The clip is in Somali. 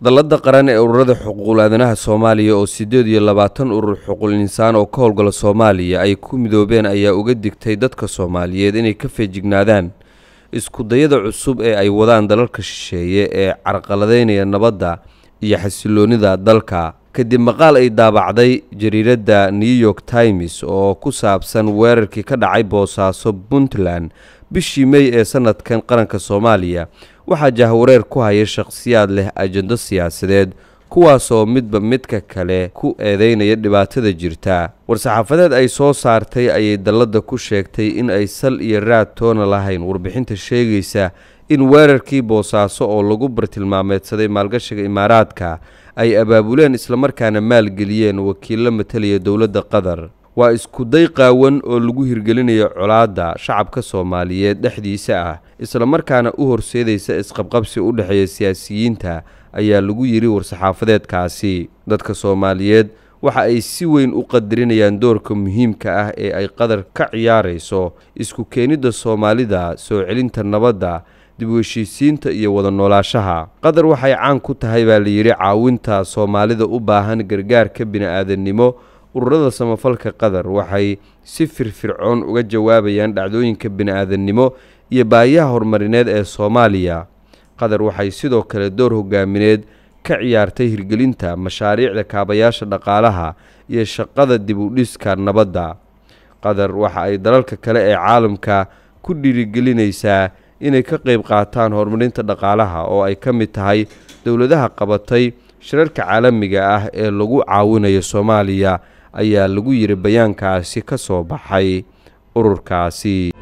dallada qaran ee ururada xuquuqul aadanaha soomaaliya oo siddeed iyo labaatan urur xuquuq insaan oo ka howlgala soomaaliya ay ku midoobeen ayaa uga digtay dadka soomaaliyeed inay ka feejignaadaan iskudayada cusub ee ay wadaan dalalka shisheeye ee carqaladeynaya nabadda iyo xasiloonida dalka kadib maqaal ay daabacday jariiradda new york times oo ku saabsan weerarkii ka dhacay boosaaso puntland bishii mey ee sanadkan qaranka soomaaliya waxaa jahwareer ku haya shakhsiyaad leh ajando siyaasadeed kuwaasoo midba midka kale ku eedeynaya dhibaatada jirta war-saxaafadeed ay soo saartay ayay dalladda ku sheegtay in ay sal iyo raad toona lahayn warbixinta sheegaysa in weerarkii boosaaso oo lagu bartilmaameedsaday maalgashiga imaaraadka ay abaabuleen islamarkaana maalgeliyeen wakiillo matalaya dowladda qatar waa iskuday qaawan oo lagu hirgelinayo colaadda shacabka soomaaliyeed dhexdiisa ah islamarkaana u horseedaysa isqabqabsi u dhexeeya siyaasiyiinta ayaa lagu yidhi war-saxaafadeedkaasi dadka soomaaliyeed waxa ay si weyn u qadarinayaan doorka muhiimka ah ee ay qatar ka ciyaarayso isku keenidda soomaalida soo celinta nabadda dib u heshiisiinta iyo wada noolaashaha qatar waxay caan ku tahay baa layidhi caawinta soomaalida u baahan gargaarka bini-aadannimo ururada samafalka qatar waxay si firfircoon uga jawaabayaan dhacdooyinka bini-aadannimo iyo baayaha horumarineed ee soomaaliya qatar waxay sidoo kale door hogaamineed ka ciyaartay hirgelinta mashaariicda kaabayaasha dhaqaalaha iyo shaqada dib u dhiska nabadda qatar waxa ay dalalka kale ee caalamka ku dhiirigelinaysaa inay ka qayb qaataan horumarinta dhaqaalaha oo ay ka mid tahay dowladaha qabatay shirarka caalamiga ah ee lagu caawinayo soomaaliya ayaa lagu yidhi bayaankaasi ka soo baxay ururkaasi